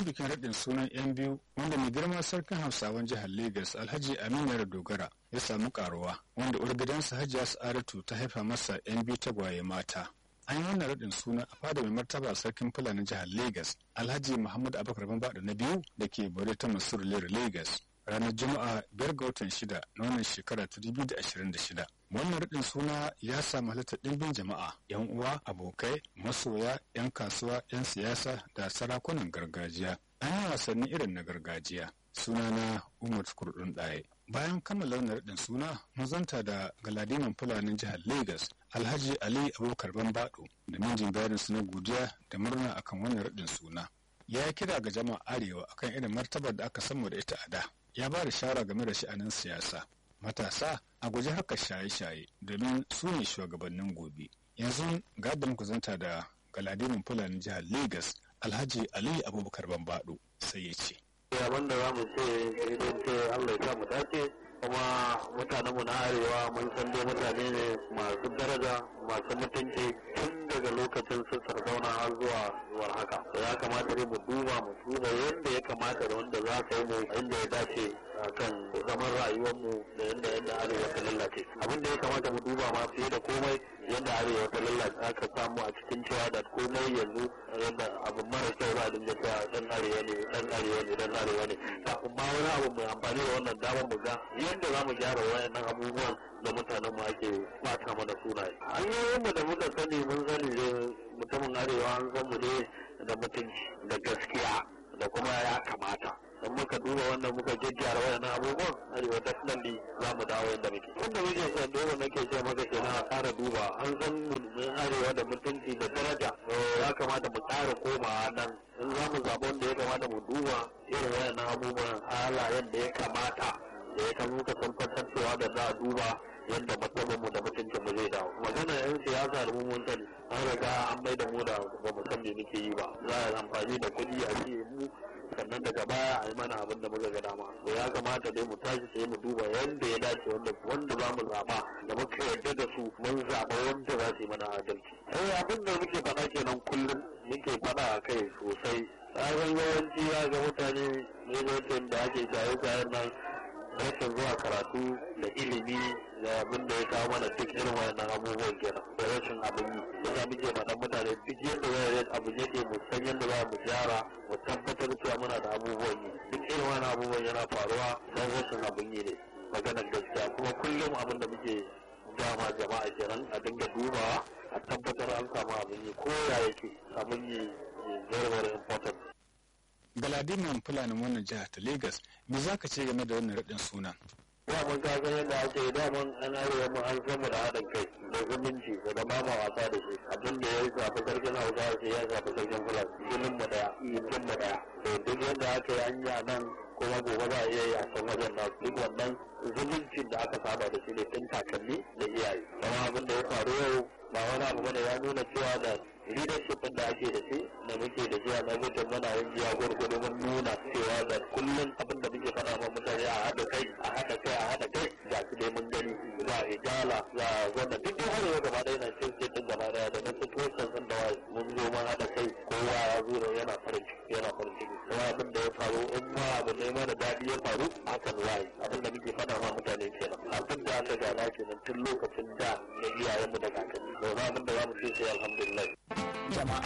bayan bikin raɗin sunan yan biyu wanda mai girma sarkin hausawan jihar Legas alhaji aminu dogara ya samu karuwa wanda uwar gidansa hajiya sa'adatu ta haifa masa yan biyu tagwaye mata an yi wannan raɗin suna a fada mai martaba sarkin fulani jihar Legas alhaji muhammad abubakar bambada na biyu da ke bore ta masur lere Legas ranar juma'a biyar ga watan shida na wannan shekara ta dubu da ashirin da shida wannan raɗin suna ya samu halittar ɗimbin jama'a yan uwa abokai masoya yan kasuwa yan siyasa da sarakunan gargajiya an yi wasanni irin na gargajiya sunana umar kurdun ɗaya bayan kammala wannan raɗin suna mun zanta da galadiman fulanin jihar lagos alhaji ali abubakar bambaɗo da minjin bayanin su na godiya da murna akan wannan raɗin suna ya kira ga jama'a arewa akan irin martabar da aka samu da ita a da ya ba da shara game da sha'anin siyasa matasa a guji haka shaye-shaye domin su ne shugabannin gobe yanzu gadon kuzanta da galadimin fulani jihar lagos alhaji ali abubakar bambado sai ya ce abin da za mu ce idan ce allah ya mu dace kuma mutanen mu na arewa mun san dai mutane ne masu daraja masu mutunci tun daga lokacin su sardauna har zuwa zuwa haka ya kamata dai mu duba mu duba yadda ya kamata da wanda za ka yi mu inda ya dace kan zaman rayuwar mu da yadda yadda arewa ta lallace abin da ya kamata mu duba ma fiye da komai yadda arewa ta lallace aka samu a cikin cewa da komai yanzu yadda abu mara kyau za a dinga cewa dan arewa ne dan arewa ne dan arewa ne kafin ma wani abu mai amfani da wannan damar mu ga yadda za mu gyara wayannan abubuwan da mutanen mu ake bata mana sunaye hanyoyin da muka sani mun sani da mutumin arewa an san mu ne da mutunci da gaskiya da kuma ya kamata in muka duba wannan muka gyaggyara wayannan abubuwan arewa definitely za mu dawo yadda muke wanda muke son dole nake ce maka kenan a ƙara duba an san mun arewa da mutunci da daraja ya kamata mu ƙara komawa nan in za mu zaɓi wanda ya kamata mu duba irin wayannan abubuwan halayen da ya kamata da ya kan muka tabbatar cewa da za a duba yadda matsalar mu da mutuncin mu zai dawo magana yan siyasa da mu mun sani an riga an mai da mu da ba mu san me muke yi ba za a amfani da kuɗi a ce mu sannan daga baya a yi mana abin da muka ga dama to ya kamata dai mu tashi sai mu duba yadda ya dace wanda wanda za mu zaɓa da muka yarda da su mun zaɓa wanda za su yi mana adalci eh abin da muke faɗa kenan kullum muke faɗa a kai sosai sabon yawanci ya ga mutane ne da ake shaye-shayen nan rashin zuwa karatu da ilimi da abin da ya kawo mana duk irin wayannan abubuwan kenan da rashin abin yi yasa muke faɗan mutane duk yadda wayar abu yake mu san yadda za mu gyara mu tabbatar cewa muna da abubuwan yi duk irin wani abubuwan yana faruwa don rashin abin yi ne maganar gaskiya kuma kullum abin da muke dama jama'a kenan a dinga dubawa a tabbatar an samu abin yi ko ya yake abin yi very very important galadiman fulanin wannan jihar ta lagos me za ka ce game da wannan raɗin sunan daman ka san yadda ake daman an arewa mu an san mu da haɗin kai da zumunci da da mama wasa da shi abin da ya shafi sarkin hausa sai ya shafi sarkin fulan jinin mu daya jinin mu daya to duk yadda aka yi an yi a nan kuma gobe za a iya yi a can wajen nasu duk wannan zumuncin da aka saba da shi ne tun kakanni da iyaye kuma abin da ya faru yau ba wani abu bane ya nuna cewa da leadership da ake da shi da muke da shi a lokacin muna yin jiya gwargwado mun nuna cewa da kullum abin da muke faɗa ma mutane a haɗa kai a haɗa kai a haɗa kai ga su dai mun gani za a ijala za a gwanda duk dai arewa gaba ɗaya na cin sai ɗin gaba ɗaya da na situation ɗin da wai mun zo mun haɗa kai kowa ya zo da yana farin ciki yana farin ciki kuma abin da ya faru in ma abu ne mana daɗi ya faru hakan wai abin da muke faɗa ma mutane kenan abin da aka gana kenan tun lokacin da na iyayenmu da kakanni. Yau abin da za mu ce sai alhamdulillah. jama'a